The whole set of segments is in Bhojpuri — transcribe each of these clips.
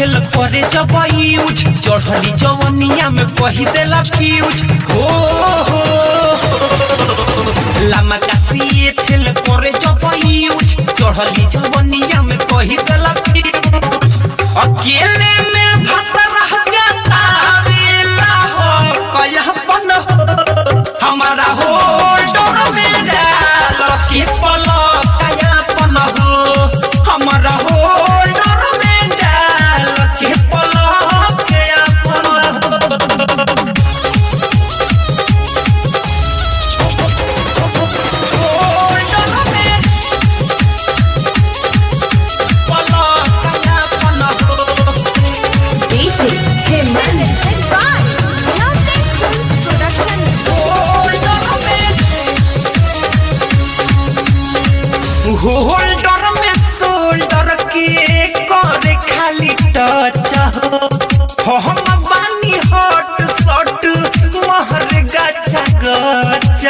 फेल करे जब यूज चढ़ली जवनिया में कही देला फ्यूज हो हो लामा कासिए फेल करे जब यूज चढ़ली जवनिया में कही देला फ्यूज अकेले में भात रह जाता वेला हो कया पन हो हमारा हो डर में डाल के पलक कया पन हो हमारा हो डर में डाल के पलक कया पन हो DJ Jimenez and by Nothing Production. Holder में शोल्डर के करे खाली टच हो हम बानी हॉट शॉट महर गचा गच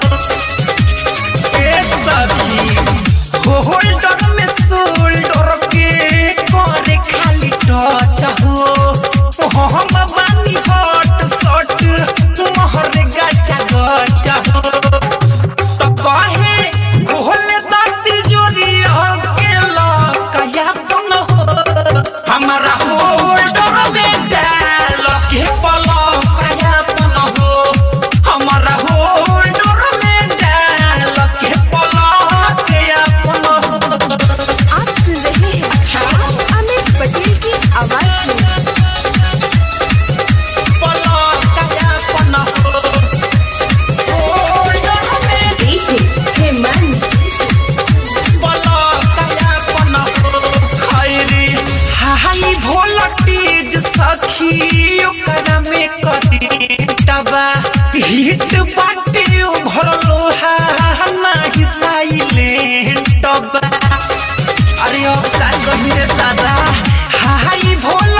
ए सखी होल्डर में शोल्डर के करे खाली टच हो हम बानी हॉट शॉट महर गचा गच हो तो कहे घोल दाती जोरी अकेला कया पन हो हमारा होल्डर में डाल के पलो कया पन हो हमारा होल्डर में डाल के पलो कया पन हो आप सुन रहे हैं अमित पटेल की आवाज में पलो कया पन हो होल्डर में DJ Jimenez. हाई वोल्टेज सखी ओकरा में करेंटबा हिट बाटे भरलो हा नाही साइलेंटबा अरे अब का कही रे दादा हाई वोल्टेज